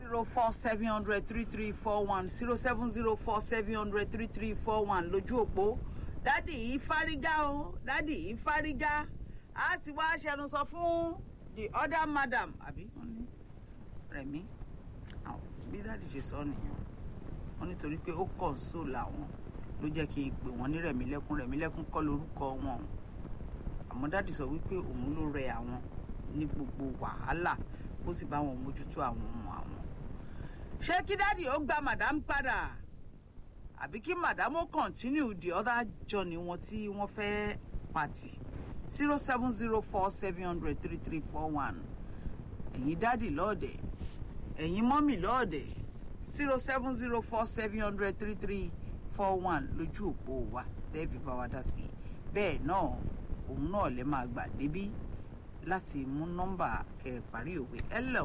zero four seven hundred three three four one zero seven zero four seven hundred three three four one lójú òpó dádì yìí fárígá o dádì yìí fárígá a ti wá ṣẹnu sọ fún the other madam àbí wọ́n ní rẹ̀mí àwọn bí dádì ṣe sọ nìyẹn wọ́n nítorí pé ó kọ̀ sóò làwọn ló jẹ́ kí n pè wọ́n ní rẹ̀mílẹ́kún rẹ̀mílẹ́kún kọ́ lórúkọ wọn o àmọ́ dádì sọ wípé òun ló rẹ àwọn ní gbogbo wàhálà kó sì bá wọn mójútó àwọn ọmọ àwọn. ṣé kí dádì ó gba madam padà àbí kí madam ó continue the other journey wọn tí wọ́n fẹ́ pàtì zero seven zero four seven hundred three three four one ẹ̀yin dádì lọ́ọ̀dẹ̀ ẹ̀yin mọ́mì lọ́ọ̀dẹ̀ zero seven zero four seven hundred three three four one lójú òpó wa tẹ́ẹ̀fì bá wa dá sí i bẹ́ẹ̀ náà òun náà lè máa gbà débí láti mú nọ́mbà kẹ́ parí òwe hello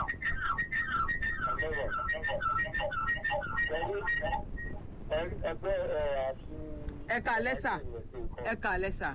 ẹgbẹ́ àti. ẹ káalẹ́ sà ẹ káalẹ́ sà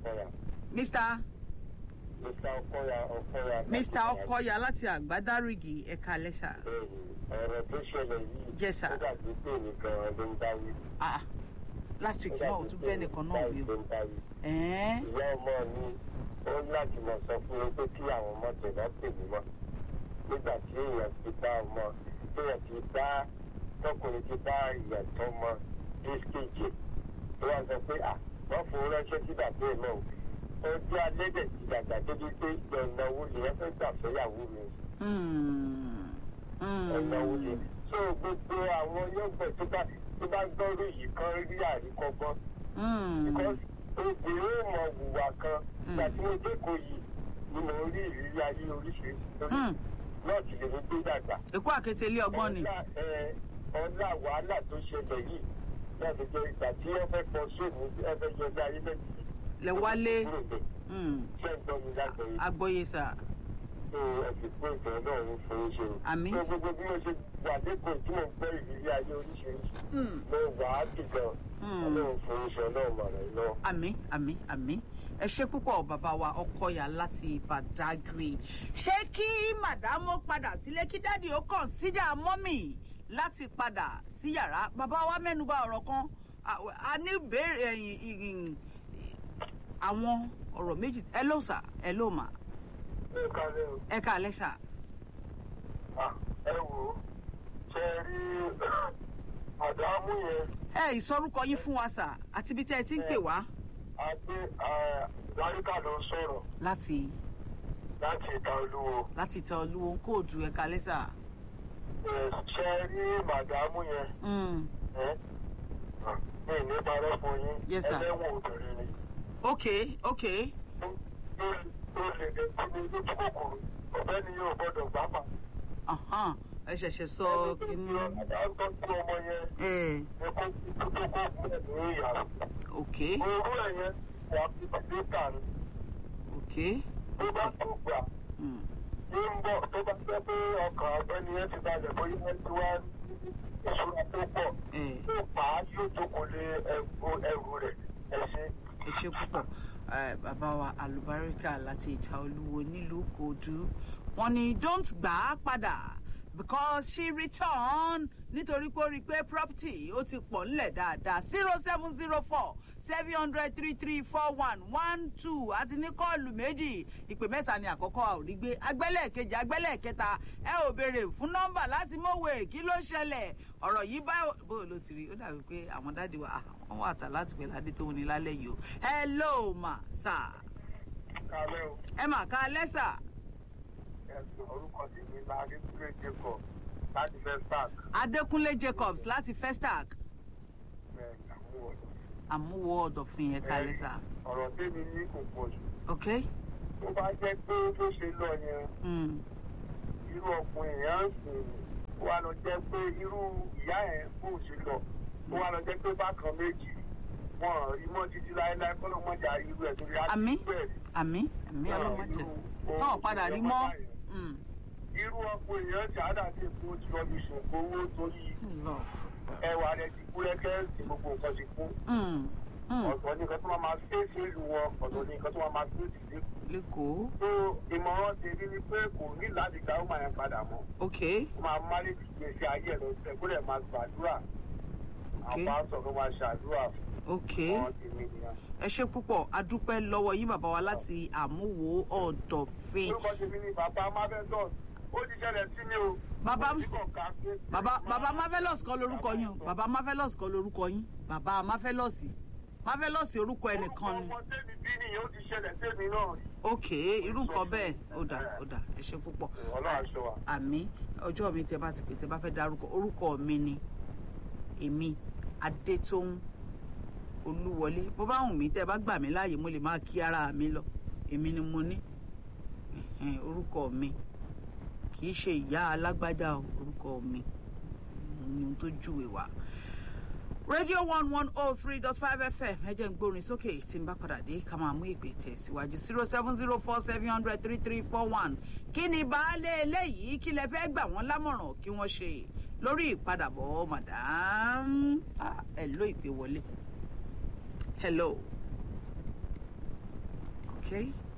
mr Mr. Ọkọya Ọkọya. mr ọkọya láti àgbádárìgì ẹ káalẹ́ sà ọ̀rọ̀ tó ṣẹlẹ̀ yìí. Yes, sir. ó dàbí pé nìkan ló ń dáwí. ah last week náà ò tún bẹ́ẹ̀ nìkan náà wí o ló ń dáwí. ẹ̀ẹ́n ìyá ọmọ mi ó láti mọ̀ sọ fún mi pé kí àwọn ọmọ tẹ̀lé pè mí mọ́ nígbà tí èèyàn ti bá ọmọ téèyàn ti bá tọkùnrin ti bá ìyàn tó mọ dískéjì tó wá sọ pé à wọ́n fowó ránṣẹ́ sí bàbá ẹ̀ náà ó jẹ́ alẹ́dẹ̀ ti dàgbà débi pé ìnáwó lè ẹ fẹ́ gbà fẹ́yàwó mi hmm, hmm. ìnáwó lè so gbogbo àwọn yọ̀gbẹ̀ tó bá tó bá gbọ́rọ̀ yìí kan rí àríkọ́gbọ́n Hmm. because obìnrin ò mọ wùwà kan ìgbà tí mo jókòó yìí ni mo rí ìrírí ayé oríṣiríṣi lórí Hmm. náà ti lè mi gbé dàgbà. èkó àkété ilé ọgbọ́n ni ọlá ẹ, ọlá wàhálà tó ṣẹlẹ̀ yìí náà ti jẹ́ ìgbà tí wọ́n fẹ́ pọ̀ sóòmù ẹ fẹ́ yọ ọjà ayé méjì. lẹ wálé kúrò bẹ̀ Hmm. ṣé ń gbọ́ mi lágbẹ̀ẹ́ yìí agbóye sà tó ẹ̀sìn pé ìtàn náà ń fowó ṣe o. Àmín. tó gbogbo bí mo ṣe wà lẹ́kọ̀ọ́ tí mo gbọ́ ìrírí ayé oríṣiríṣi Hmm. mo wà á dì gan Hmm. ọlọ́run fowó ṣe ọlọ́run mọ̀ rẹ̀ lọ. àmì àmì àmì ẹ ṣe púpọ̀ bàbá wa ọkọyà láti Badagry ṣé kí màdámù padà sílé kí dádì ó kọ̀nsídà mọ́mì láti padà sí yàrá bàbá wa mẹ́nuba ọ̀rọ̀ kan a- a ní béèrè ẹ̀yìn ìrìn àwọn ọ̀rọ̀ méjì ẹ ló sà ẹ ló mà ẹ kálẹ̀ o. ẹ ká alẹ́ sà Ah, ẹ wò ó ṣe rí àdámú yẹn ẹ ìsọrúkọ yín fún wa sà àti ibi tẹ́ ẹ ti ń pè wá àti láríkà ló ń sọ̀rọ̀ láti láti ìta olúwo láti tẹ olúwo kóòdù ẹ ká alẹ́ sà. Ẹ, ṣe rí màdámù yẹn Mm. ẹ, ah, mi ní parọ́ fún yín Yes, sir. ẹlẹ́wọ̀n obìnrin ni ok ok Ó- ó- ó lè dé kí ni lójú kòkòrò ọ̀bẹ ni yóò gbọ́dọ̀ gbá pa. Ahan, ẹ ṣẹ̀ṣẹ̀ sọ kínní. àdámù tó kú ọmọ yẹn ẹ ẹ kó tó tó kó kú ẹ̀ ní ìyàrá. ok orú ẹ̀ yẹn wà á fi tàbí tà ní ok tó bá tó gbà. mm. ní ń bọ̀ tó bá jẹ́ pé ọkàn ọ̀gbẹ́ni yẹn ti balẹ̀ bóyá wọ́n ti wá ní ìṣúra tó pọ̀ ẹ tó pa á yóò jókòó lé ẹrù ẹrù rẹ̀ ẹ ṣe. ẹ ṣe púpọ̀ ẹ bàbá wa àlùbáríkà láti ìta olúwo nílùú kòdú wọ́n ní don't gbà á padà because she return nítorí pé ó rí i pé property ó ti pọ̀ ńlẹ̀ dáadáa zero seven zero four seven hundred three three four one one two àti ní kọ́ọ̀lù méjì ìpè mẹ́ta ni àkọ́kọ́ a ò rí gbé agbẹ́lẹ̀ kejì agbẹ́lẹ̀ kẹta ẹ ò béèrè fún nọ́mbà láti mọ̀wé kí ló ṣẹlẹ̀ ọ̀rọ̀ yìí bá bó ló ti rí ó dàbí pé àwọn dáàdi wa ah, wọ́n wà tà láti pẹ̀lú adé tó ní lálẹ́ yìí o hello ma sir kálẹ̀ o ẹ mà ká lẹ́sà ẹ̀sùn orúkọ tí mi máa rí pé jẹ́kọ̀ láti fẹ́ park adékúnlé jacobs láti festac ẹ̀ àwọn ọ̀dọ́. àmúwò ọ̀dọ̀fin ẹ̀ ká lẹ́sà ọ̀rọ̀ tèmi ní kò pọ̀ jù ok tó bá jẹ́ pé bó ṣe lọ yẹn mm. irú ọkùnrin yẹn ń sìn ó wá lọ jẹ́ pé irú ìyá yẹn bó ṣe lọ ó wá lọ jẹ́ pé bákan méjì wọn rí mọ́ títí láéláé kọ́ ló mọ̀jà irú ẹ̀ torí Àmín. bẹ́ẹ̀ àmì àmì ọlọ́mọdé tọ́ ọ̀ padà rí mọ́ Mm. irú ọkùnrin yẹn ṣáádà sí èkó tí wọ́n fi ṣòfò owó torí Lọ. ẹwà rẹ̀ ti kú rẹ́kẹ́ tí gbogbo nǹkan ti kú Mm. Hmm. ọ̀tọ̀ ní nǹkan tó máa máa fèsì ìlú wọn ọ̀tọ̀ ní nǹkan tó máa máa fèsì lẹ́kọ̀ọ́. lẹ́kọ̀ọ́ tó ìmọ̀ràn tèmi ni pé kò ní láti gba ọmọ yẹn padà mọ́ ok ó máa máa lè fi gbèsè ayé ẹ̀ lọ sílẹ̀ kó lè máa gbàdúrà ok àwọn pásọ̀ kó máa ṣàdúrà ok fún wọn tèmi nìyẹn. ẹ ṣe púpọ̀ adúpẹ́ lọ́wọ́ yín bàbá wa láti àmúwò ọ̀dọ̀fin orúkọ tèmi ni bàbá marvelous ó ti ṣẹlẹ̀ sí mi o. Bàbá- Mo ti kàn ká pé- bàbá bàbá marvelous kọ́ lorúkọ yín o bàbá marvelous kọ́ lorúkọ yín bàbá marvelous marvelous orúkọ ẹnìkan ni orúkọ ọmọ tèmi bí nìyẹn ó ti ṣẹlẹ̀ sẹ́mi náà rí. ok irú nǹkan bẹ́ẹ̀ ó dà ó dà ẹ ṣe púpọ̀ Ọlọ́run aṣọ wa. àmì ọjọ́ mi tẹ bá ti pè tẹ bá fẹ́ dárúkọ orúkọ mi ni èmi adétóhùn olúwọlé bó bá wùn mí tẹ bá gbà mí láàyè mo lè máa kí ara mi lọ èmi ni mo ní Ẹ̀hẹ̀n, orúkọ mi kì í ṣe ìyá alágbájá o, orúkọ mi ni ohun tó júwe wá radio one one oh three dot five fm ẹ jẹ́ ń gbórin sókè tí n bá padà dé ká máa mú ìpè tẹ̀ síwájú zero seven zero four seven hundred three three four one kí ni baálé eléyìí kí lẹ fẹ́ gbà wọ́n lámọ̀ràn kí wọ́n ṣe lórí ìpadàbọ̀ madam ah, hello ìpè wọlé hello okay